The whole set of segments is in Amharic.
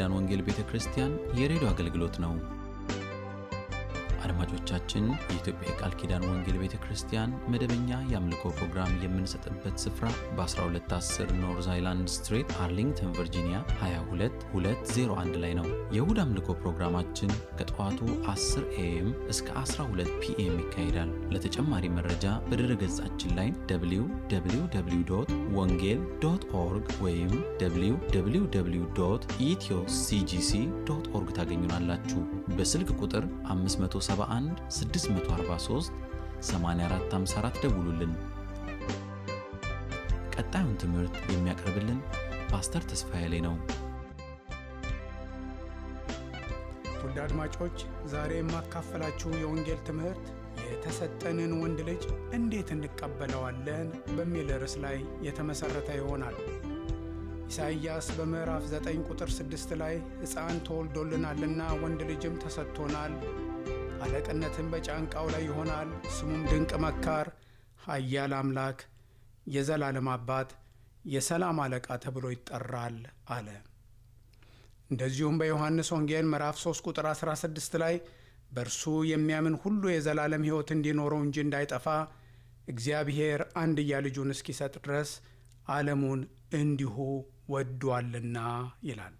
ኪዳን ወንጌል ቤተ ክርስቲያን የሬዲዮ አገልግሎት ነው። አድማጮቻችን፣ የኢትዮጵያ የቃል ኪዳን ወንጌል ቤተ ክርስቲያን መደበኛ የአምልኮ ፕሮግራም የምንሰጥበት ስፍራ በ1210 ኖርዝ አይላንድ ስትሬት አርሊንግተን ቨርጂኒያ 22201 ላይ ነው። የእሁድ አምልኮ ፕሮግራማችን ከጠዋቱ 10 ኤኤም እስከ 12 ፒኤም ይካሄዳል። ለተጨማሪ መረጃ በድረ ገጻችን ላይ www ወንጌል ዶት ኦርግ ወይም www ኢትዮ ሲጂሲ ዶት ኦርግ ታገኙናላችሁ። በስልክ ቁጥር 571 643 8454 ደውሉልን። ቀጣዩን ትምህርት የሚያቀርብልን ፓስተር ተስፋዬ ላይ ነው። ውድ አድማጮች ዛሬ የማካፈላችሁ የወንጌል ትምህርት የተሰጠንን ወንድ ልጅ እንዴት እንቀበለዋለን በሚል ርዕስ ላይ የተመሠረተ ይሆናል። ኢሳይያስ በምዕራፍ 9 ቁጥር 6 ላይ ሕፃን ተወልዶልናልና ወንድ ልጅም ተሰጥቶናል፣ አለቅነትም በጫንቃው ላይ ይሆናል፣ ስሙም ድንቅ መካር፣ ኃያል አምላክ፣ የዘላለም አባት፣ የሰላም አለቃ ተብሎ ይጠራል አለ። እንደዚሁም በዮሐንስ ወንጌል ምዕራፍ 3 ቁጥር 16 ላይ በእርሱ የሚያምን ሁሉ የዘላለም ሕይወት እንዲኖረው እንጂ እንዳይጠፋ እግዚአብሔር አንድያ ልጁን እስኪሰጥ ድረስ ዓለሙን እንዲሁ ወዷልና ይላል።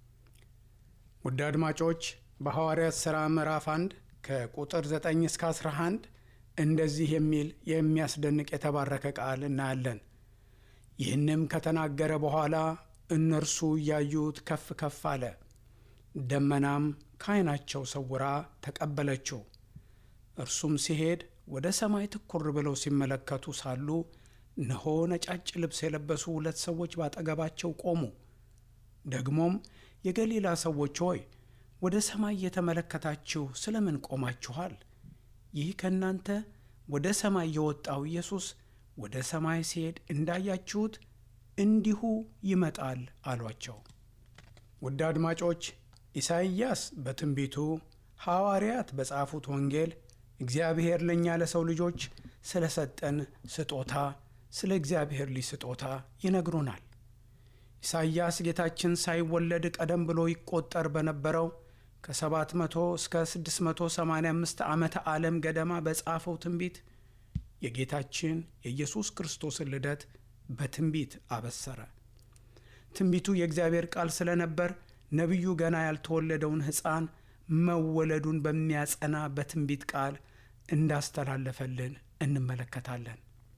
ውድ አድማጮች በሐዋርያት ሥራ ምዕራፍ 1 ከቁጥር 9 እስከ 11 እንደዚህ የሚል የሚያስደንቅ የተባረከ ቃል እናያለን። ይህንም ከተናገረ በኋላ እነርሱ እያዩት ከፍ ከፍ አለ፣ ደመናም ከዓይናቸው ሰውራ ተቀበለችው። እርሱም ሲሄድ ወደ ሰማይ ትኩር ብለው ሲመለከቱ ሳሉ እነሆ ነጫጭ ልብስ የለበሱ ሁለት ሰዎች ባጠገባቸው ቆሙ። ደግሞም የገሊላ ሰዎች ሆይ ወደ ሰማይ እየተመለከታችሁ ስለምን ቆማችኋል? ይህ ከእናንተ ወደ ሰማይ የወጣው ኢየሱስ ወደ ሰማይ ሲሄድ እንዳያችሁት እንዲሁ ይመጣል አሏቸው። ውድ አድማጮች ኢሳይያስ በትንቢቱ ሐዋርያት በጻፉት ወንጌል እግዚአብሔር ለእኛ ለሰው ልጆች ስለ ሰጠን ስጦታ ስለ እግዚአብሔር ልጅ ስጦታ ይነግሩናል። ኢሳይያስ ጌታችን ሳይወለድ ቀደም ብሎ ይቆጠር በነበረው ከ700 እስከ 685 ዓመተ ዓለም ገደማ በጻፈው ትንቢት የጌታችን የኢየሱስ ክርስቶስን ልደት በትንቢት አበሰረ። ትንቢቱ የእግዚአብሔር ቃል ስለነበር ነቢዩ ገና ያልተወለደውን ሕፃን መወለዱን በሚያጸና በትንቢት ቃል እንዳስተላለፈልን እንመለከታለን።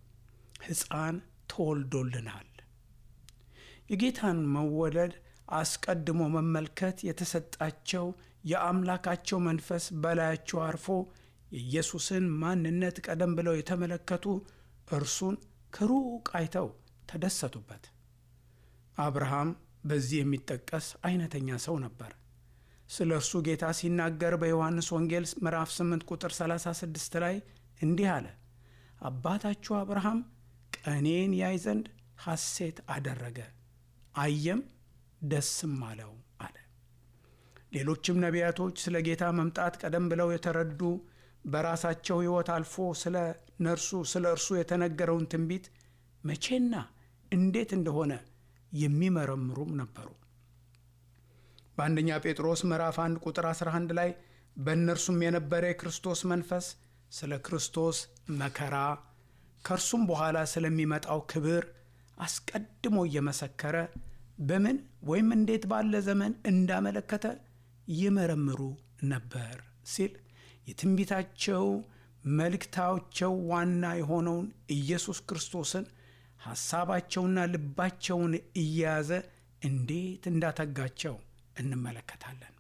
ሕፃን ተወልዶልናል። የጌታን መወለድ አስቀድሞ መመልከት የተሰጣቸው የአምላካቸው መንፈስ በላያቸው አርፎ የኢየሱስን ማንነት ቀደም ብለው የተመለከቱ እርሱን ከሩቅ አይተው ተደሰቱበት። አብርሃም በዚህ የሚጠቀስ አይነተኛ ሰው ነበር። ስለ እርሱ ጌታ ሲናገር በዮሐንስ ወንጌል ምዕራፍ 8 ቁጥር 36 ላይ እንዲህ አለ፣ አባታችሁ አብርሃም ቀኔን ያይ ዘንድ ሐሴት አደረገ፣ አየም ደስም አለው አለ። ሌሎችም ነቢያቶች ስለ ጌታ መምጣት ቀደም ብለው የተረዱ በራሳቸው ሕይወት አልፎ ስለ ነርሱ ስለ እርሱ የተነገረውን ትንቢት መቼና እንዴት እንደሆነ የሚመረምሩም ነበሩ። በአንደኛ ጴጥሮስ ምዕራፍ 1 ቁጥር 11 ላይ በእነርሱም የነበረ የክርስቶስ መንፈስ ስለ ክርስቶስ መከራ ከእርሱም በኋላ ስለሚመጣው ክብር አስቀድሞ እየመሰከረ በምን ወይም እንዴት ባለ ዘመን እንዳመለከተ ይመረምሩ ነበር ሲል የትንቢታቸው መልእክታቸው ዋና የሆነውን ኢየሱስ ክርስቶስን ሐሳባቸውና ልባቸውን እየያዘ እንዴት እንዳተጋቸው እንመለከታለን።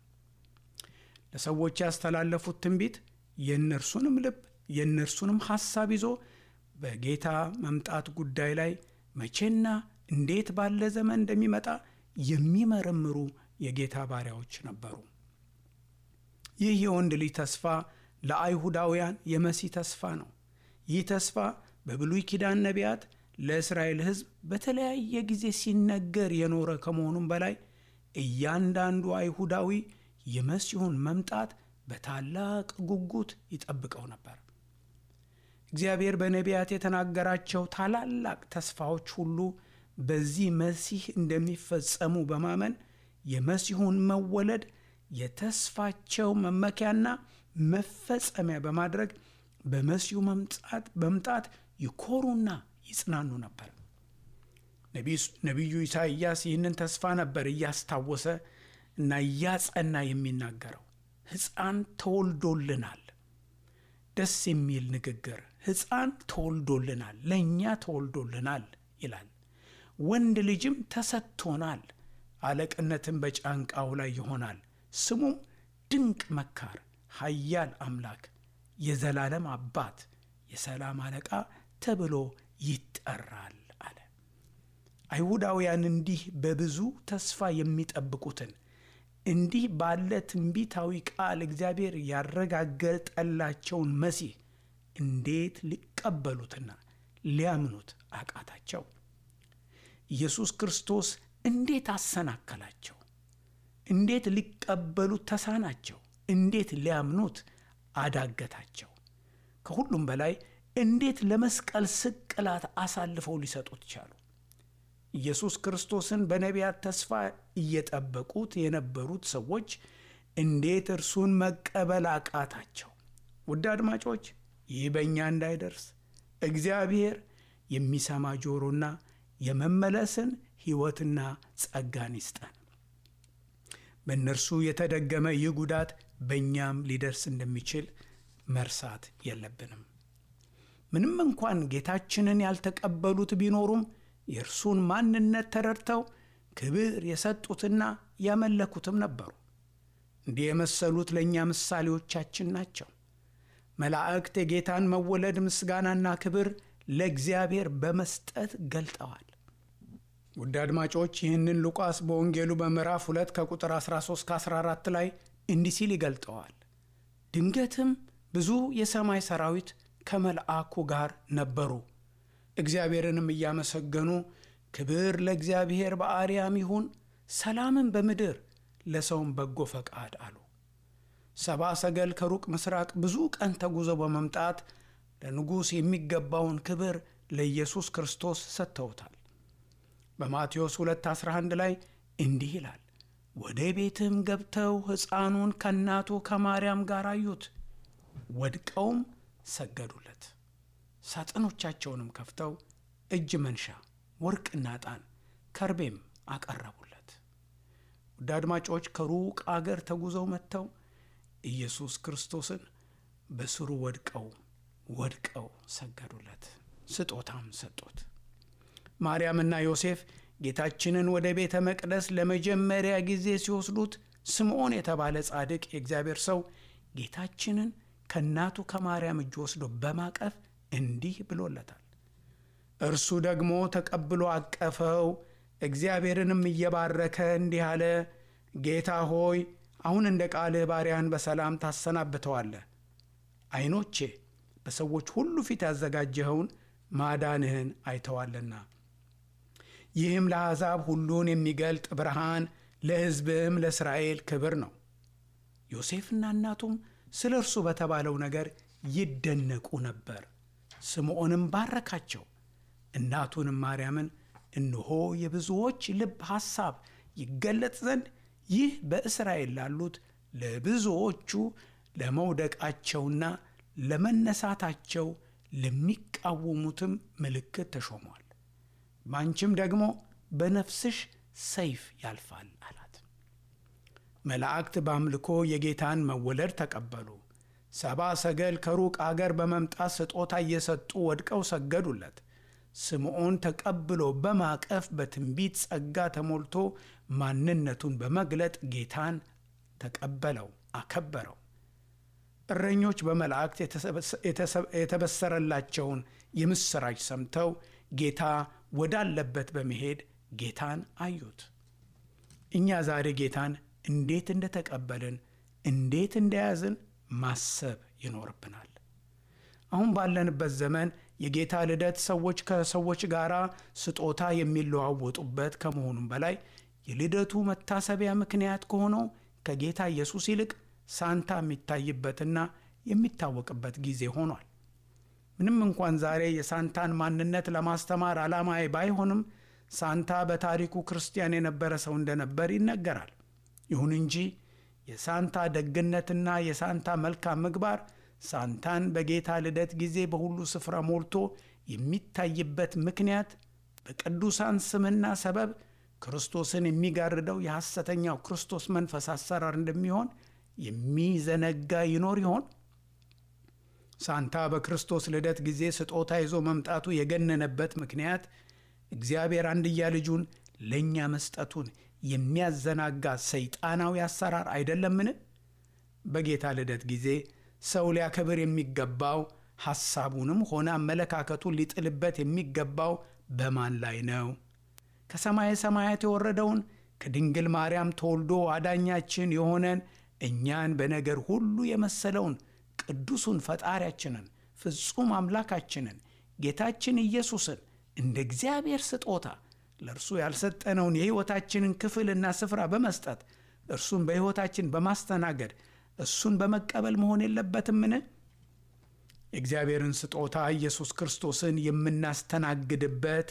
ለሰዎች ያስተላለፉት ትንቢት የእነርሱንም ልብ የእነርሱንም ሐሳብ ይዞ በጌታ መምጣት ጉዳይ ላይ መቼና እንዴት ባለ ዘመን እንደሚመጣ የሚመረምሩ የጌታ ባሪያዎች ነበሩ። ይህ የወንድ ልጅ ተስፋ ለአይሁዳውያን የመሲህ ተስፋ ነው። ይህ ተስፋ በብሉይ ኪዳን ነቢያት ለእስራኤል ሕዝብ በተለያየ ጊዜ ሲነገር የኖረ ከመሆኑም በላይ እያንዳንዱ አይሁዳዊ የመሲሁን መምጣት በታላቅ ጉጉት ይጠብቀው ነበር። እግዚአብሔር በነቢያት የተናገራቸው ታላላቅ ተስፋዎች ሁሉ በዚህ መሲህ እንደሚፈጸሙ በማመን የመሲሁን መወለድ የተስፋቸው መመኪያና መፈጸሚያ በማድረግ በመሲሁ መምጣት በምጣት ይኮሩና ይጽናኑ ነበር። ነቢዩ ኢሳይያስ ይህንን ተስፋ ነበር እያስታወሰ እና እያጸና የሚናገረው። ሕፃን ተወልዶልናል። ደስ የሚል ንግግር። ሕፃን ተወልዶልናል፣ ለእኛ ተወልዶልናል ይላል። ወንድ ልጅም ተሰጥቶናል፣ አለቅነትም በጫንቃው ላይ ይሆናል። ስሙም ድንቅ መካር፣ ኃያል አምላክ፣ የዘላለም አባት፣ የሰላም አለቃ ተብሎ ይጠራል አለ። አይሁዳውያን እንዲህ በብዙ ተስፋ የሚጠብቁትን እንዲህ ባለ ትንቢታዊ ቃል እግዚአብሔር ያረጋገጠላቸውን መሲህ እንዴት ሊቀበሉትና ሊያምኑት አቃታቸው? ኢየሱስ ክርስቶስ እንዴት አሰናከላቸው? እንዴት ሊቀበሉት ተሳናቸው? እንዴት ሊያምኑት አዳገታቸው? ከሁሉም በላይ እንዴት ለመስቀል ስቅላት አሳልፈው ሊሰጡት ቻሉ? ኢየሱስ ክርስቶስን በነቢያት ተስፋ እየጠበቁት የነበሩት ሰዎች እንዴት እርሱን መቀበል አቃታቸው? ውድ አድማጮች፣ ይህ በእኛ እንዳይደርስ እግዚአብሔር የሚሰማ ጆሮና የመመለስን ሕይወትና ጸጋን ይስጠን። በእነርሱ የተደገመ ይህ ጉዳት በእኛም ሊደርስ እንደሚችል መርሳት የለብንም። ምንም እንኳን ጌታችንን ያልተቀበሉት ቢኖሩም የእርሱን ማንነት ተረድተው ክብር የሰጡትና ያመለኩትም ነበሩ። እንዲህ የመሰሉት ለእኛ ምሳሌዎቻችን ናቸው። መላእክት የጌታን መወለድ ምስጋናና ክብር ለእግዚአብሔር በመስጠት ገልጠዋል። ውድ አድማጮች ይህንን ሉቃስ በወንጌሉ በምዕራፍ 2 ከቁጥር 13 14 ላይ እንዲህ ሲል ይገልጠዋል። ድንገትም ብዙ የሰማይ ሰራዊት ከመልአኩ ጋር ነበሩ፣ እግዚአብሔርንም እያመሰገኑ ክብር ለእግዚአብሔር በአርያም ይሁን፣ ሰላምን በምድር ለሰውም በጎ ፈቃድ አሉ። ሰብአ ሰገል ከሩቅ ምስራቅ ብዙ ቀን ተጉዘው በመምጣት ለንጉሥ የሚገባውን ክብር ለኢየሱስ ክርስቶስ ሰጥተውታል። በማቴዎስ 2:11 ላይ እንዲህ ይላል፣ ወደ ቤትም ገብተው ሕፃኑን ከእናቱ ከማርያም ጋር አዩት፣ ወድቀውም ሰገዱለት። ሳጥኖቻቸውንም ከፍተው እጅ መንሻ ወርቅና ዕጣን ከርቤም አቀረቡለት። ውድ አድማጮች ከሩቅ አገር ተጉዘው መጥተው ኢየሱስ ክርስቶስን በስሩ ወድቀው ወድቀው ሰገዱለት፣ ስጦታም ሰጡት። ማርያምና ዮሴፍ ጌታችንን ወደ ቤተ መቅደስ ለመጀመሪያ ጊዜ ሲወስዱት ስምዖን የተባለ ጻድቅ የእግዚአብሔር ሰው ጌታችንን ከእናቱ ከማርያም እጅ ወስዶ በማቀፍ እንዲህ ብሎለታል። እርሱ ደግሞ ተቀብሎ አቀፈው፣ እግዚአብሔርንም እየባረከ እንዲህ አለ፣ ጌታ ሆይ አሁን እንደ ቃልህ ባሪያን በሰላም ታሰናብተዋለህ። ዓይኖቼ በሰዎች ሁሉ ፊት ያዘጋጀኸውን ማዳንህን አይተዋልና ይህም ለአሕዛብ ሁሉን የሚገልጥ ብርሃን ለሕዝብም ለእስራኤል ክብር ነው። ዮሴፍና እናቱም ስለ እርሱ በተባለው ነገር ይደነቁ ነበር። ስምዖንም ባረካቸው። እናቱንም ማርያምን እነሆ የብዙዎች ልብ ሐሳብ ይገለጥ ዘንድ ይህ በእስራኤል ላሉት ለብዙዎቹ ለመውደቃቸውና ለመነሳታቸው ለሚቃወሙትም ምልክት ተሾሟል። በአንቺም ደግሞ በነፍስሽ ሰይፍ ያልፋል አላት። መላእክት በአምልኮ የጌታን መወለድ ተቀበሉ። ሰባ ሰገል ከሩቅ አገር በመምጣት ስጦታ እየሰጡ ወድቀው ሰገዱለት። ስምዖን ተቀብሎ በማቀፍ በትንቢት ጸጋ ተሞልቶ ማንነቱን በመግለጥ ጌታን ተቀበለው፣ አከበረው። እረኞች በመላእክት የተበሰረላቸውን የምሥራች ሰምተው ጌታ ወዳለበት በመሄድ ጌታን አዩት። እኛ ዛሬ ጌታን እንዴት እንደተቀበልን እንዴት እንደያዝን ማሰብ ይኖርብናል። አሁን ባለንበት ዘመን የጌታ ልደት ሰዎች ከሰዎች ጋር ስጦታ የሚለዋወጡበት ከመሆኑም በላይ የልደቱ መታሰቢያ ምክንያት ከሆነው ከጌታ ኢየሱስ ይልቅ ሳንታ የሚታይበትና የሚታወቅበት ጊዜ ሆኗል። ምንም እንኳን ዛሬ የሳንታን ማንነት ለማስተማር ዓላማዬ ባይሆንም ሳንታ በታሪኩ ክርስቲያን የነበረ ሰው እንደነበር ይነገራል። ይሁን እንጂ የሳንታ ደግነትና የሳንታ መልካም ምግባር ሳንታን በጌታ ልደት ጊዜ በሁሉ ስፍራ ሞልቶ የሚታይበት ምክንያት በቅዱሳን ስምና ሰበብ ክርስቶስን የሚጋርደው የሐሰተኛው ክርስቶስ መንፈስ አሰራር እንደሚሆን የሚዘነጋ ይኖር ይሆን? ሳንታ በክርስቶስ ልደት ጊዜ ስጦታ ይዞ መምጣቱ የገነነበት ምክንያት እግዚአብሔር አንድያ ልጁን ለእኛ መስጠቱን የሚያዘናጋ ሰይጣናዊ አሰራር አይደለምን? በጌታ ልደት ጊዜ ሰው ሊያከብር የሚገባው ሐሳቡንም ሆነ አመለካከቱን ሊጥልበት የሚገባው በማን ላይ ነው? ከሰማየ ሰማያት የወረደውን ከድንግል ማርያም ተወልዶ አዳኛችን የሆነን እኛን በነገር ሁሉ የመሰለውን ቅዱሱን ፈጣሪያችንን ፍጹም አምላካችንን ጌታችን ኢየሱስን እንደ እግዚአብሔር ስጦታ ለእርሱ ያልሰጠነውን የሕይወታችንን ክፍልና ስፍራ በመስጠት እርሱን በሕይወታችን በማስተናገድ እሱን በመቀበል መሆን የለበትምን? የእግዚአብሔርን ስጦታ ኢየሱስ ክርስቶስን የምናስተናግድበት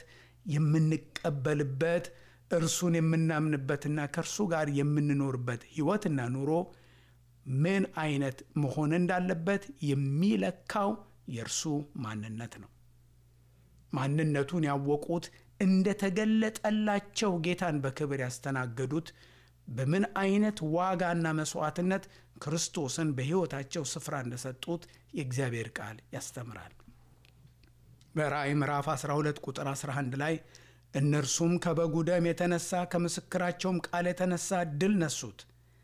የምንቀበልበት እርሱን የምናምንበትና ከእርሱ ጋር የምንኖርበት ሕይወትና ኑሮ ምን አይነት መሆን እንዳለበት የሚለካው የእርሱ ማንነት ነው። ማንነቱን ያወቁት እንደተገለጠላቸው ጌታን በክብር ያስተናገዱት በምን አይነት ዋጋና መስዋዕትነት ክርስቶስን በሕይወታቸው ስፍራ እንደሰጡት የእግዚአብሔር ቃል ያስተምራል። በራእይ ምዕራፍ 12 ቁጥር 11 ላይ እነርሱም ከበጉ ደም የተነሳ ከምስክራቸውም ቃል የተነሳ ድል ነሱት፣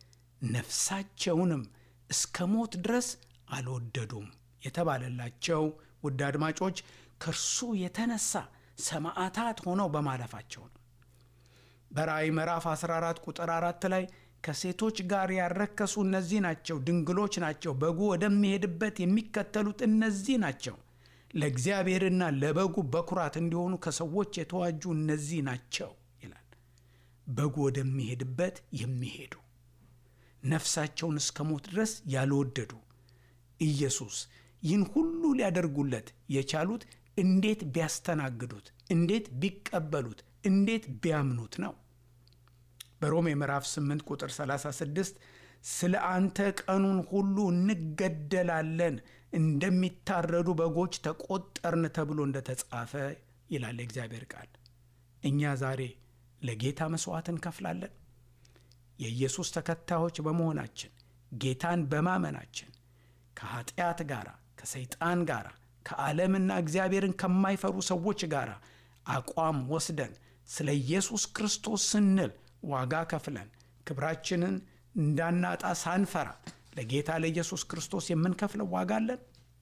ነፍሳቸውንም እስከ ሞት ድረስ አልወደዱም የተባለላቸው ውድ አድማጮች ከእርሱ የተነሳ ሰማዕታት ሆነው በማለፋቸው ነው። በራእይ ምዕራፍ 14 ቁጥር 4 ላይ ከሴቶች ጋር ያረከሱ እነዚህ ናቸው፣ ድንግሎች ናቸው፣ በጉ ወደሚሄድበት የሚከተሉት እነዚህ ናቸው፣ ለእግዚአብሔርና ለበጉ በኩራት እንዲሆኑ ከሰዎች የተዋጁ እነዚህ ናቸው ይላል። በጉ ወደሚሄድበት የሚሄዱ ነፍሳቸውን እስከ ሞት ድረስ ያልወደዱ ኢየሱስ ይህን ሁሉ ሊያደርጉለት የቻሉት እንዴት ቢያስተናግዱት፣ እንዴት ቢቀበሉት፣ እንዴት ቢያምኑት ነው። በሮሜ ምዕራፍ 8 ቁጥር 36 ስለ አንተ ቀኑን ሁሉ እንገደላለን፣ እንደሚታረዱ በጎች ተቆጠርን ተብሎ እንደተጻፈ ይላል የእግዚአብሔር ቃል። እኛ ዛሬ ለጌታ መሥዋዕት እንከፍላለን። የኢየሱስ ተከታዮች በመሆናችን ጌታን በማመናችን ከኃጢአት ጋር ከሰይጣን ጋር ከዓለምና እግዚአብሔርን ከማይፈሩ ሰዎች ጋር አቋም ወስደን ስለ ኢየሱስ ክርስቶስ ስንል ዋጋ ከፍለን ክብራችንን እንዳናጣ ሳንፈራ ለጌታ ለኢየሱስ ክርስቶስ የምንከፍለው ዋጋ አለን።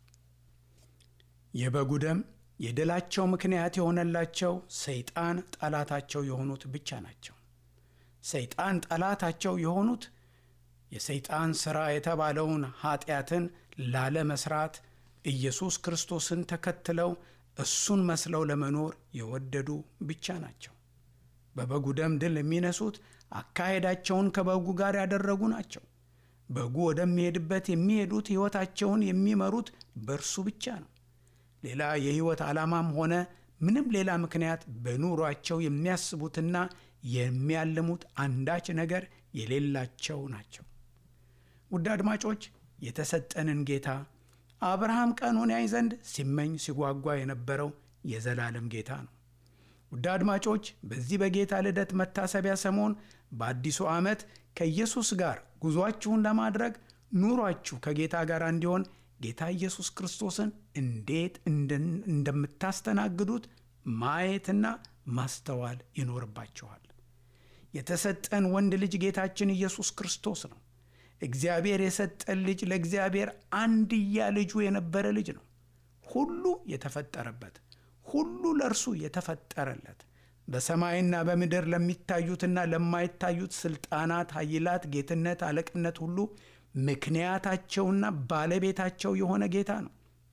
የበጉ ደም የድላቸው ምክንያት የሆነላቸው ሰይጣን ጠላታቸው የሆኑት ብቻ ናቸው። ሰይጣን ጠላታቸው የሆኑት የሰይጣን ሥራ የተባለውን ኃጢአትን ላለመስራት ኢየሱስ ክርስቶስን ተከትለው እሱን መስለው ለመኖር የወደዱ ብቻ ናቸው። በበጉ ደም ድል የሚነሱት አካሄዳቸውን ከበጉ ጋር ያደረጉ ናቸው። በጉ ወደሚሄድበት የሚሄዱት ሕይወታቸውን የሚመሩት በእርሱ ብቻ ነው። ሌላ የሕይወት ዓላማም ሆነ ምንም ሌላ ምክንያት በኑሯቸው የሚያስቡትና የሚያልሙት አንዳች ነገር የሌላቸው ናቸው። ውድ አድማጮች የተሰጠንን ጌታ አብርሃም ቀኑን ያይ ዘንድ ሲመኝ ሲጓጓ የነበረው የዘላለም ጌታ ነው። ውድ አድማጮች በዚህ በጌታ ልደት መታሰቢያ ሰሞን በአዲሱ ዓመት ከኢየሱስ ጋር ጉዟችሁን ለማድረግ ኑሯችሁ ከጌታ ጋር እንዲሆን ጌታ ኢየሱስ ክርስቶስን እንዴት እንደምታስተናግዱት ማየትና ማስተዋል ይኖርባችኋል። የተሰጠን ወንድ ልጅ ጌታችን ኢየሱስ ክርስቶስ ነው። እግዚአብሔር የሰጠን ልጅ ለእግዚአብሔር አንድያ ልጁ የነበረ ልጅ ነው። ሁሉ የተፈጠረበት ሁሉ ለእርሱ የተፈጠረለት በሰማይና በምድር ለሚታዩትና ለማይታዩት ስልጣናት፣ ኃይላት፣ ጌትነት፣ አለቅነት ሁሉ ምክንያታቸውና ባለቤታቸው የሆነ ጌታ ነው።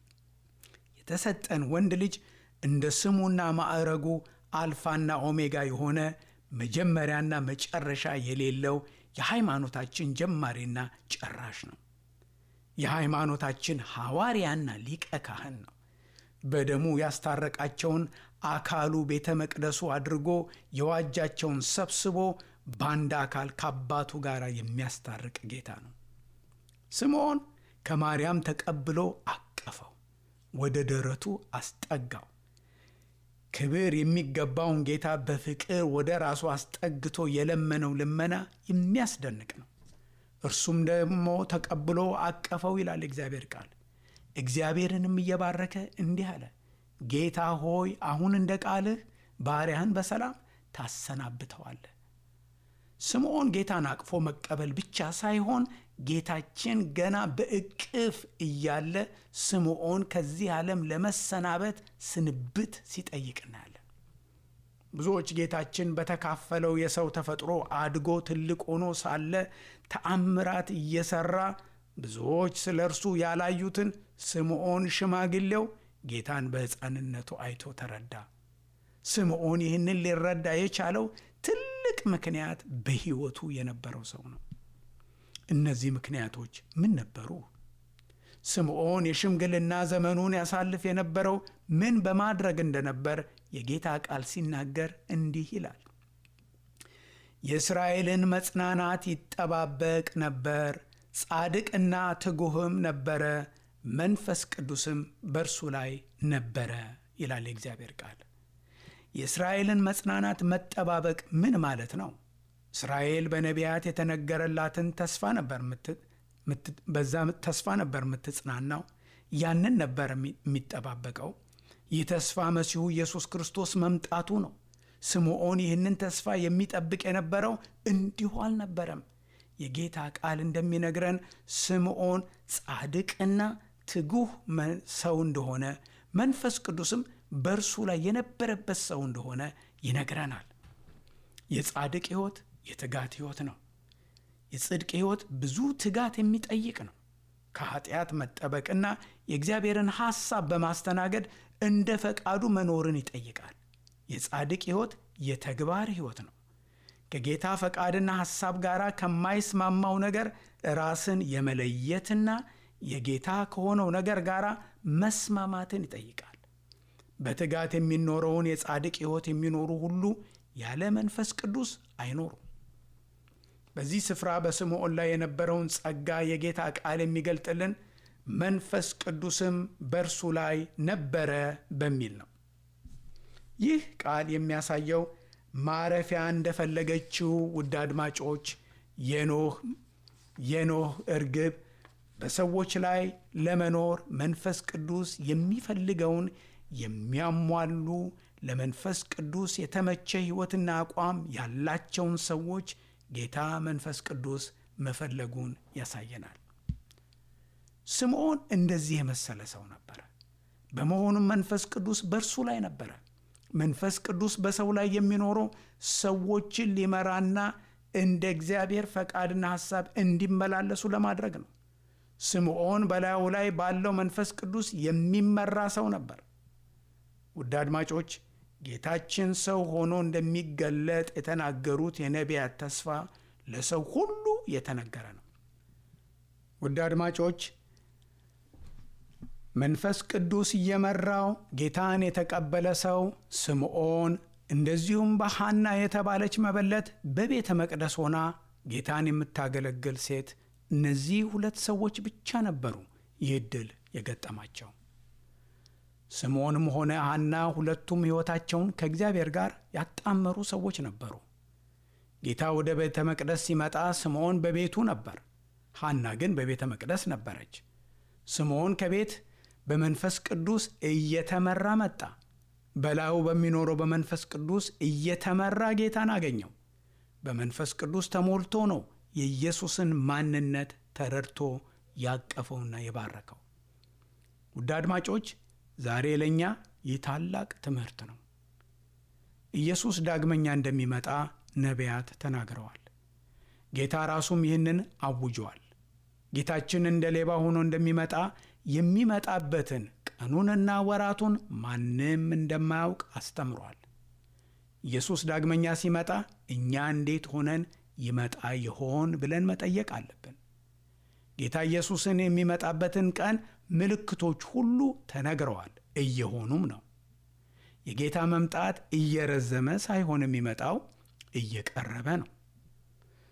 የተሰጠን ወንድ ልጅ እንደ ስሙና ማዕረጉ አልፋና ኦሜጋ የሆነ መጀመሪያና መጨረሻ የሌለው የሃይማኖታችን ጀማሪና ጨራሽ ነው። የሃይማኖታችን ሐዋርያና ሊቀ ካህን ነው። በደሙ ያስታረቃቸውን አካሉ ቤተ መቅደሱ አድርጎ የዋጃቸውን ሰብስቦ በአንድ አካል ከአባቱ ጋር የሚያስታርቅ ጌታ ነው። ስምዖን ከማርያም ተቀብሎ አቀፈው፣ ወደ ደረቱ አስጠጋው። ክብር የሚገባውን ጌታ በፍቅር ወደ ራሱ አስጠግቶ የለመነው ልመና የሚያስደንቅ ነው። እርሱም ደግሞ ተቀብሎ አቀፈው ይላል እግዚአብሔር ቃል። እግዚአብሔርንም እየባረከ እንዲህ አለ፣ ጌታ ሆይ አሁን እንደ ቃልህ ባሪያህን በሰላም ታሰናብተዋለህ። ስምዖን ጌታን አቅፎ መቀበል ብቻ ሳይሆን ጌታችን ገና በእቅፍ እያለ ስምዖን ከዚህ ዓለም ለመሰናበት ስንብት ሲጠይቅ እናያለን። ብዙዎች ጌታችን በተካፈለው የሰው ተፈጥሮ አድጎ ትልቅ ሆኖ ሳለ ተአምራት እየሰራ ብዙዎች ስለ እርሱ ያላዩትን ስምዖን ሽማግሌው ጌታን በሕፃንነቱ አይቶ ተረዳ። ስምዖን ይህንን ሊረዳ የቻለው ትልቅ ምክንያት በሕይወቱ የነበረው ሰው ነው። እነዚህ ምክንያቶች ምን ነበሩ? ስምዖን የሽምግልና ዘመኑን ያሳልፍ የነበረው ምን በማድረግ እንደነበር የጌታ ቃል ሲናገር እንዲህ ይላል። የእስራኤልን መጽናናት ይጠባበቅ ነበር፣ ጻድቅና ትጉህም ነበረ፣ መንፈስ ቅዱስም በእርሱ ላይ ነበረ ይላል የእግዚአብሔር ቃል። የእስራኤልን መጽናናት መጠባበቅ ምን ማለት ነው? እስራኤል በነቢያት የተነገረላትን ተስፋ ነበር በዛ ተስፋ ነበር የምትጽናናው። ያንን ነበር የሚጠባበቀው። ይህ ተስፋ መሲሁ ኢየሱስ ክርስቶስ መምጣቱ ነው። ስምዖን ይህንን ተስፋ የሚጠብቅ የነበረው እንዲሁ አልነበረም። የጌታ ቃል እንደሚነግረን ስምዖን ጻድቅና ትጉህ ሰው እንደሆነ መንፈስ ቅዱስም በእርሱ ላይ የነበረበት ሰው እንደሆነ ይነግረናል። የጻድቅ ሕይወት የትጋት ሕይወት ነው። የጽድቅ ሕይወት ብዙ ትጋት የሚጠይቅ ነው። ከኃጢአት መጠበቅና የእግዚአብሔርን ሐሳብ በማስተናገድ እንደ ፈቃዱ መኖርን ይጠይቃል። የጻድቅ ሕይወት የተግባር ሕይወት ነው። ከጌታ ፈቃድና ሐሳብ ጋር ከማይስማማው ነገር ራስን የመለየትና የጌታ ከሆነው ነገር ጋር መስማማትን ይጠይቃል። በትጋት የሚኖረውን የጻድቅ ሕይወት የሚኖሩ ሁሉ ያለ መንፈስ ቅዱስ አይኖሩም። በዚህ ስፍራ በስምዖን ላይ የነበረውን ጸጋ የጌታ ቃል የሚገልጥልን መንፈስ ቅዱስም በእርሱ ላይ ነበረ በሚል ነው። ይህ ቃል የሚያሳየው ማረፊያ እንደፈለገችው ውድ አድማጮች የኖህ የኖህ እርግብ በሰዎች ላይ ለመኖር መንፈስ ቅዱስ የሚፈልገውን የሚያሟሉ ለመንፈስ ቅዱስ የተመቸ ሕይወትና አቋም ያላቸውን ሰዎች ጌታ መንፈስ ቅዱስ መፈለጉን ያሳየናል። ስምዖን እንደዚህ የመሰለ ሰው ነበረ። በመሆኑም መንፈስ ቅዱስ በእርሱ ላይ ነበረ። መንፈስ ቅዱስ በሰው ላይ የሚኖረው ሰዎችን ሊመራና እንደ እግዚአብሔር ፈቃድና ሐሳብ እንዲመላለሱ ለማድረግ ነው። ስምዖን በላዩ ላይ ባለው መንፈስ ቅዱስ የሚመራ ሰው ነበር። ውድ አድማጮች ጌታችን ሰው ሆኖ እንደሚገለጥ የተናገሩት የነቢያት ተስፋ ለሰው ሁሉ የተነገረ ነው። ውድ አድማጮች መንፈስ ቅዱስ እየመራው ጌታን የተቀበለ ሰው ስምዖን፣ እንደዚሁም በሐና የተባለች መበለት በቤተ መቅደስ ሆና ጌታን የምታገለግል ሴት፣ እነዚህ ሁለት ሰዎች ብቻ ነበሩ ይህ ዕድል የገጠማቸው። ስምዖንም ሆነ ሐና ሁለቱም ሕይወታቸውን ከእግዚአብሔር ጋር ያጣመሩ ሰዎች ነበሩ። ጌታ ወደ ቤተ መቅደስ ሲመጣ ስምዖን በቤቱ ነበር፣ ሐና ግን በቤተ መቅደስ ነበረች። ስምዖን ከቤት በመንፈስ ቅዱስ እየተመራ መጣ። በላዩ በሚኖረው በመንፈስ ቅዱስ እየተመራ ጌታን አገኘው። በመንፈስ ቅዱስ ተሞልቶ ነው የኢየሱስን ማንነት ተረድቶ ያቀፈውና የባረከው። ውድ አድማጮች ዛሬ ለእኛ ይህ ታላቅ ትምህርት ነው። ኢየሱስ ዳግመኛ እንደሚመጣ ነቢያት ተናግረዋል። ጌታ ራሱም ይህንን አውጇል። ጌታችን እንደ ሌባ ሆኖ እንደሚመጣ የሚመጣበትን ቀኑንና ወራቱን ማንም እንደማያውቅ አስተምሯል። ኢየሱስ ዳግመኛ ሲመጣ እኛ እንዴት ሆነን ይመጣ ይሆን ብለን መጠየቅ አለብን። ጌታ ኢየሱስን የሚመጣበትን ቀን ምልክቶች ሁሉ ተነግረዋል፣ እየሆኑም ነው። የጌታ መምጣት እየረዘመ ሳይሆን የሚመጣው እየቀረበ ነው።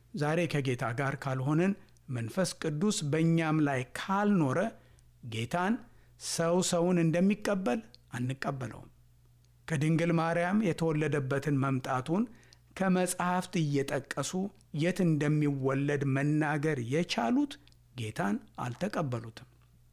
ዛሬ ከጌታ ጋር ካልሆንን መንፈስ ቅዱስ በእኛም ላይ ካልኖረ ጌታን ሰው ሰውን እንደሚቀበል አንቀበለውም። ከድንግል ማርያም የተወለደበትን መምጣቱን ከመጽሐፍት እየጠቀሱ የት እንደሚወለድ መናገር የቻሉት ጌታን አልተቀበሉትም።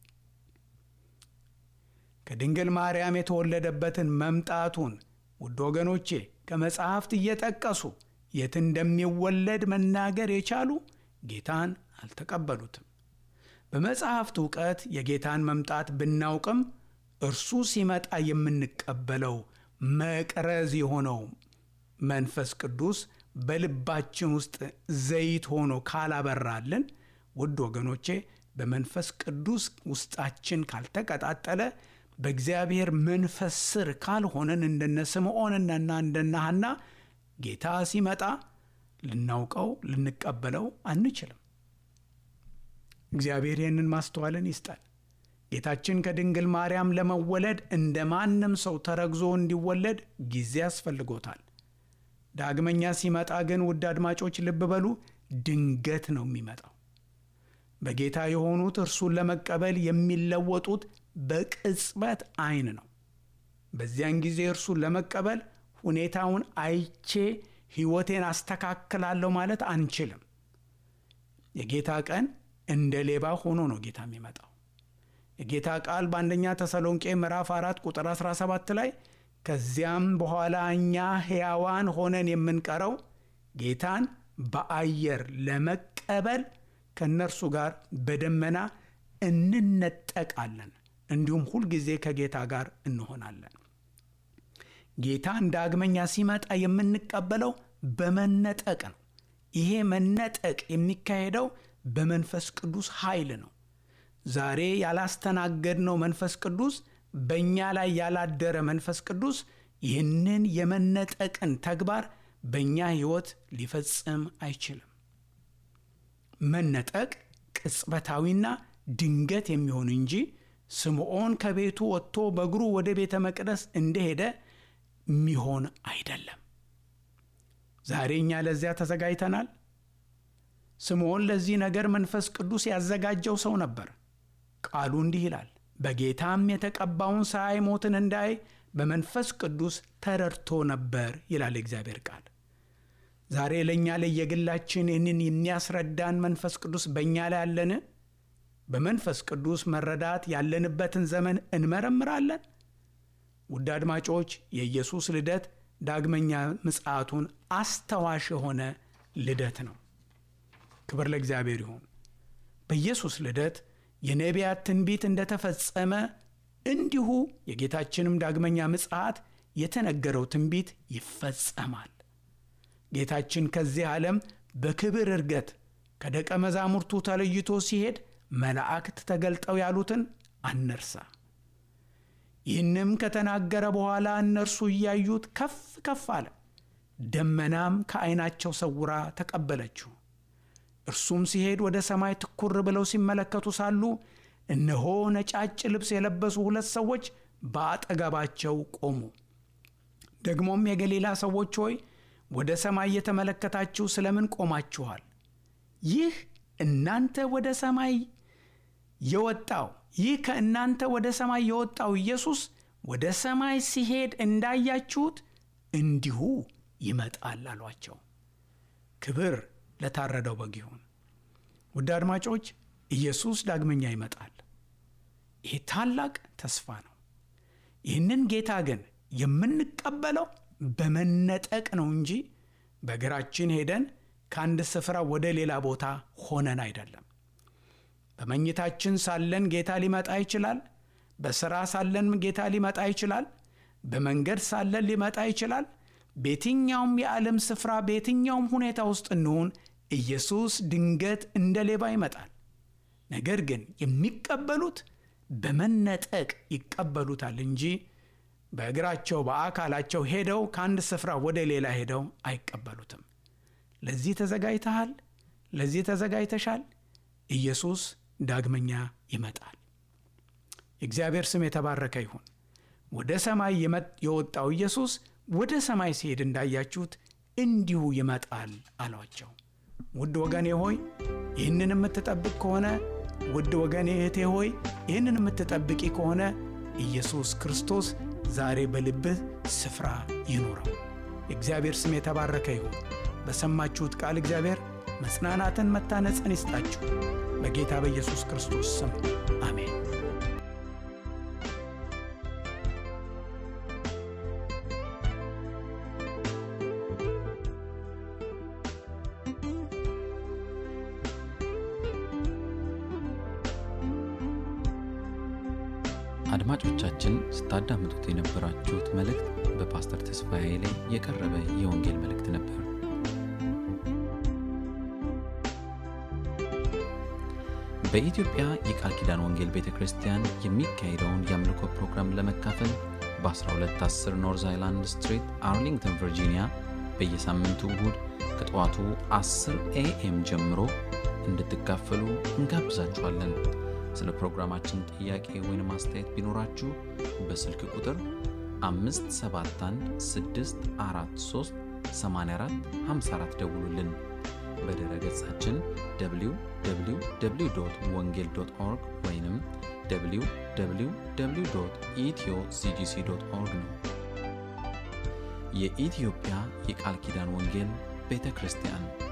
ከድንግል ማርያም የተወለደበትን መምጣቱን ውድ ወገኖቼ ከመጽሐፍት እየጠቀሱ የት እንደሚወለድ መናገር የቻሉ ጌታን አልተቀበሉትም። በመጽሐፍት እውቀት የጌታን መምጣት ብናውቅም እርሱ ሲመጣ የምንቀበለው መቅረዝ የሆነው መንፈስ ቅዱስ በልባችን ውስጥ ዘይት ሆኖ ካላበራልን፣ ውድ ወገኖቼ በመንፈስ ቅዱስ ውስጣችን ካልተቀጣጠለ፣ በእግዚአብሔር መንፈስ ስር ካልሆነን እንደነ ስምዖንና እንደነ ሐና ጌታ ሲመጣ ልናውቀው ልንቀበለው አንችልም። እግዚአብሔር ይህንን ማስተዋልን ይስጠን። ጌታችን ከድንግል ማርያም ለመወለድ እንደ ማንም ሰው ተረግዞ እንዲወለድ ጊዜ ያስፈልጎታል። ዳግመኛ ሲመጣ ግን ውድ አድማጮች ልብ በሉ፣ ድንገት ነው የሚመጣው። በጌታ የሆኑት እርሱን ለመቀበል የሚለወጡት በቅጽበት ዓይን ነው። በዚያን ጊዜ እርሱን ለመቀበል ሁኔታውን አይቼ ሕይወቴን አስተካክላለሁ ማለት አንችልም። የጌታ ቀን እንደ ሌባ ሆኖ ነው ጌታ የሚመጣው። የጌታ ቃል በአንደኛ ተሰሎንቄ ምዕራፍ 4 ቁጥር 17 ላይ ከዚያም በኋላ እኛ ሕያዋን ሆነን የምንቀረው ጌታን በአየር ለመቀበል ከእነርሱ ጋር በደመና እንነጠቃለን፣ እንዲሁም ሁልጊዜ ከጌታ ጋር እንሆናለን። ጌታን ዳግመኛ ሲመጣ የምንቀበለው በመነጠቅ ነው። ይሄ መነጠቅ የሚካሄደው በመንፈስ ቅዱስ ኃይል ነው። ዛሬ ያላስተናገድነው መንፈስ ቅዱስ በእኛ ላይ ያላደረ መንፈስ ቅዱስ ይህንን የመነጠቅን ተግባር በእኛ ሕይወት ሊፈጽም አይችልም። መነጠቅ ቅጽበታዊና ድንገት የሚሆን እንጂ ስምዖን ከቤቱ ወጥቶ በእግሩ ወደ ቤተ መቅደስ እንደሄደ የሚሆን አይደለም። ዛሬ እኛ ለዚያ ተዘጋጅተናል። ስምዖን ለዚህ ነገር መንፈስ ቅዱስ ያዘጋጀው ሰው ነበር። ቃሉ እንዲህ ይላል፣ በጌታም የተቀባውን ሳያይ ሞትን እንዳይ በመንፈስ ቅዱስ ተረድቶ ነበር ይላል የእግዚአብሔር ቃል። ዛሬ ለእኛ ለየግላችን ይህንን የሚያስረዳን መንፈስ ቅዱስ በእኛ ላይ አለን? በመንፈስ ቅዱስ መረዳት ያለንበትን ዘመን እንመረምራለን? ውድ አድማጮች የኢየሱስ ልደት ዳግመኛ ምጽአቱን አስተዋሽ የሆነ ልደት ነው። ክብር ለእግዚአብሔር ይሁን። በኢየሱስ ልደት የነቢያት ትንቢት እንደተፈጸመ እንዲሁ የጌታችንም ዳግመኛ ምጽአት የተነገረው ትንቢት ይፈጸማል። ጌታችን ከዚህ ዓለም በክብር እርገት ከደቀ መዛሙርቱ ተለይቶ ሲሄድ መላእክት ተገልጠው ያሉትን አንርሳ። ይህንም ከተናገረ በኋላ እነርሱ እያዩት ከፍ ከፍ አለ፣ ደመናም ከዓይናቸው ሰውራ ተቀበለችው። እርሱም ሲሄድ ወደ ሰማይ ትኩር ብለው ሲመለከቱ ሳሉ እነሆ ነጫጭ ልብስ የለበሱ ሁለት ሰዎች በአጠገባቸው ቆሙ። ደግሞም የገሊላ ሰዎች ሆይ ወደ ሰማይ እየተመለከታችሁ ስለምን ቆማችኋል? ይህ እናንተ ወደ ሰማይ የወጣው ይህ ከእናንተ ወደ ሰማይ የወጣው ኢየሱስ ወደ ሰማይ ሲሄድ እንዳያችሁት እንዲሁ ይመጣል አሏቸው። ክብር ለታረደው በግ ይሁን። ውድ አድማጮች ኢየሱስ ዳግመኛ ይመጣል። ይህ ታላቅ ተስፋ ነው። ይህንን ጌታ ግን የምንቀበለው በመነጠቅ ነው እንጂ በእግራችን ሄደን ከአንድ ስፍራ ወደ ሌላ ቦታ ሆነን አይደለም። በመኝታችን ሳለን ጌታ ሊመጣ ይችላል። በሥራ ሳለን ጌታ ሊመጣ ይችላል። በመንገድ ሳለን ሊመጣ ይችላል። በየትኛውም የዓለም ስፍራ በየትኛውም ሁኔታ ውስጥ እንሆን ኢየሱስ ድንገት እንደ ሌባ ይመጣል። ነገር ግን የሚቀበሉት በመነጠቅ ይቀበሉታል እንጂ በእግራቸው በአካላቸው ሄደው ከአንድ ስፍራ ወደ ሌላ ሄደው አይቀበሉትም። ለዚህ ተዘጋጅተሃል? ለዚህ ተዘጋጅተሻል? ኢየሱስ ዳግመኛ ይመጣል። የእግዚአብሔር ስም የተባረከ ይሁን። ወደ ሰማይ የወጣው ኢየሱስ ወደ ሰማይ ሲሄድ እንዳያችሁት እንዲሁ ይመጣል አሏቸው። ውድ ወገኔ ሆይ ይህንን የምትጠብቅ ከሆነ ውድ ወገኔ እህቴ ሆይ ይህንን የምትጠብቂ ከሆነ ኢየሱስ ክርስቶስ ዛሬ በልብህ ስፍራ ይኑረው። የእግዚአብሔር ስም የተባረከ ይሁን። በሰማችሁት ቃል እግዚአብሔር መጽናናትን፣ መታነጽን ይስጣችሁ። በጌታ በኢየሱስ ክርስቶስ ስም አሜን። አድማጮቻችን ስታዳምጡት የነበራችሁት መልእክት በፓስተር ተስፋዬ ላይ የቀረበ የወንጌል መልእክት ነበር። በኢትዮጵያ የቃል ኪዳን ወንጌል ቤተ ክርስቲያን የሚካሄደውን የአምልኮ ፕሮግራም ለመካፈል በ1210 ኖርዝ አይላንድ ስትሪት አርሊንግተን ቨርጂኒያ በየሳምንቱ እሁድ ከጠዋቱ 10 ኤኤም ጀምሮ እንድትካፈሉ እንጋብዛችኋለን። ስለ ፕሮግራማችን ጥያቄ ወይም አስተያየት ቢኖራችሁ በስልክ ቁጥር 571643844 ደውሉልን። በድረ ገጻችን www ወንጌል ኦርግ ወይም www ኢትዮ ሲጂሲ ኦርግ ነው። የኢትዮጵያ የቃል ኪዳን ወንጌል ቤተ ክርስቲያን